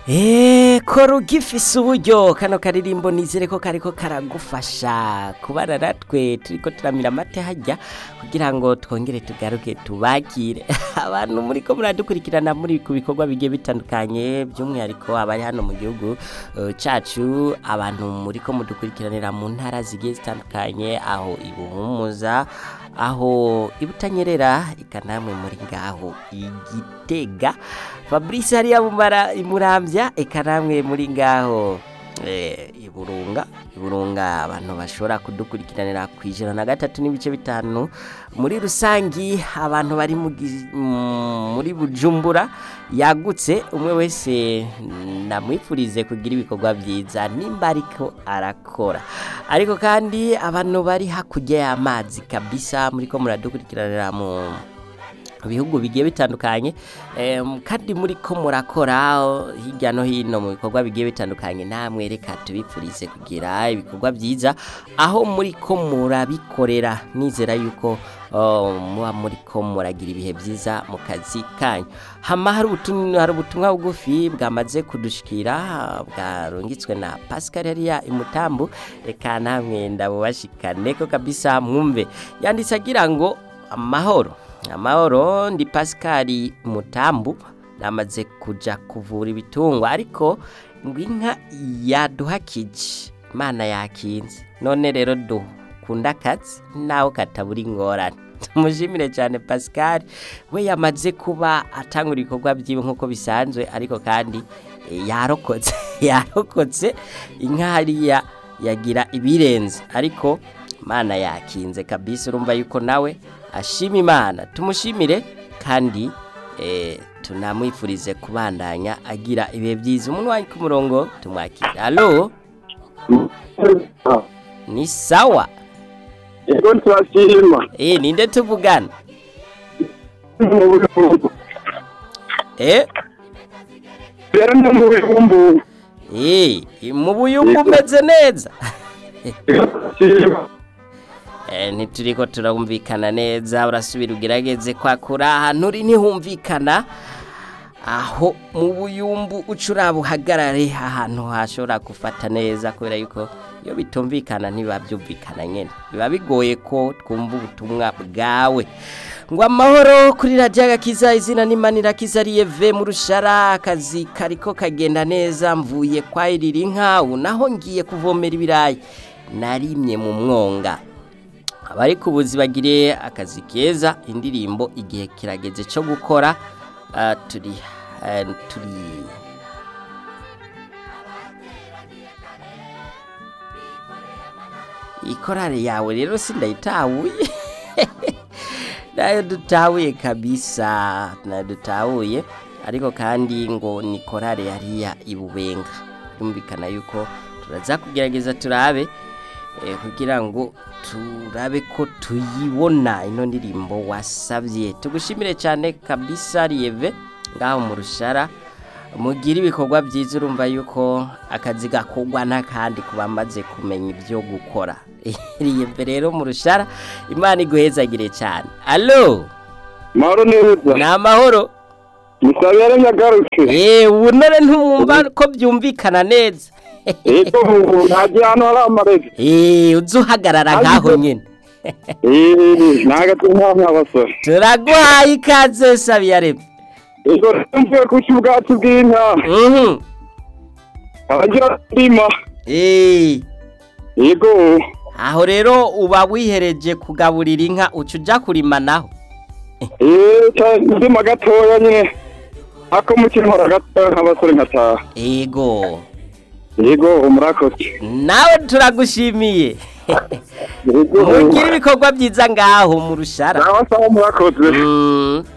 eee kora ugifise uburyo kano karirimbo nizere ko kariko karagufasha kubana natwe turiko turamira amate hajya kugira ngo twongere tugaruke tubakire abantu muriko muradukurikirana muri ku bikorwa bigiye bitandukanye by'umwihariko abari hano mu gihugu eh, cacu abantu muriko mudukurikiranira mu ntara zigiye zitandukanye aho ibuhumuza aho ibutanyerera ikanamwe muri ngaho igitega fabrice hariya mumara imurambya eka namwe muri ngaho eh, iburunga iburunga abantu bashobora kudukurikiranira ku ijana na gatatu n'ibice bitanu muri rusangi abantu bari mu gi- mm, muri bujumbura yagutse umwe wese namwifurize kugira ibikorwa byiza nimba ariko arakora ariko kandi abantu bari hakurya y'amazi kabisa muriko muradukurikiranira mu bihugu bigiye bitandukanye em, kandi muri ko murakora oh, hirya no hino mu bikorwa bigiye bitandukanye namwe reka tubipfurize kugira ibikorwa byiza aho muri ko murabikorera nizera yuko oh, muba muri ko muragira ibihe byiza mu kazi kanyu hama hari ubutumwa hari ubutumwa bugufi bwamaze kudushikira bwarungitswe na Pascal hariya imutambu reka namwe ndabubashikane ko kabisa mwumve yanditse agira ngo amahoro amahoro ndi Pascal mutambu namaze kuja kuvura ibitungwa ariko ngo inka yaduhakije imana yakinze none rero dukunda akazi nawe katabura ingorane tumushimire cyane Pascal we yamaze kuba atangura ibikorwa byiwe nk'uko bisanzwe ariko kandi eh, yarokotse yarokotse inka hariya yagira ibirenze ariko imana yakinze kabisa urumva yuko nawe ashima imana tumushimire kandi eh, tunamwifurize kubandanya agira ibihe byiza umuntu wari ku murongo tumwakire alo ni sawa Ego turashima. eh ninde tuvugana eh Rero ni mu bihumbu. eh mu buyumbu umeze neza Turashima. Eh, ntituriko turumvikana neza urasubira ugerageze kwakura ahantu uri ntihumvikana aho mu buyumbu uca uraba uhagarare ahantu hashobora gufata neza kubera yuko iyo bitumvikana ntibiba byumvikana nyine biba bigoye ko twumva ubutumwa bwawe ngo amahoro kuri radiyo agakiza izina n'imanira kizariye ve mu rushara akazi kariko kagenda neza mvuye kwahirira inka ubu naho ngiye kuvomera ibirayi narimye mu mwonga abari ku buzi bagire akazi keza indirimbo igihe kirageze cyo gukora ah, turi ah, turi ikorare yawe rero sindayitahuye nayo dutahuye kabisa nayo dutahuye ariko kandi ngo ni korare yariya ibubenga byumvikana yuko turaza kugerageza turabe eh, kugira ngo turabe ko tuyibona ino ndirimbo wasabye tugushimire cyane kabisa riyeve ngaho mu rushara mugire ibikorwa byiza urumva yuko akazi gakorwa n'akandi ku bamaze kumenya ibyo gukora riyeve rero mu rushara imana iguhezagire cyane alo Mahoro neza. ni amahoro Musabere nyagaruke. eee ubu none ntumwumva ko byumvikana neza Ego ubu ntagiye hano hari amarege. eee uzi uhagarara ngaho nyine Eh, nagati nkamwe abasore. turaguhaye ikaze sabiyaremye Ego mvuye ku cy'ubwatsi bw'inka. mhm Abagira ndima. eee Ego. aho rero uba wihereje kugaburira inka uca ujya kurima naho Eh, ca ndima gatoya nyine. Ako mukino hora gatoya nk'abasore nkataha. ego Ego murakoze. nawe turagushimiye Ego. mugire ibikorwa byiza ngaho mu rushara Nawe sawa murakoze. Mm,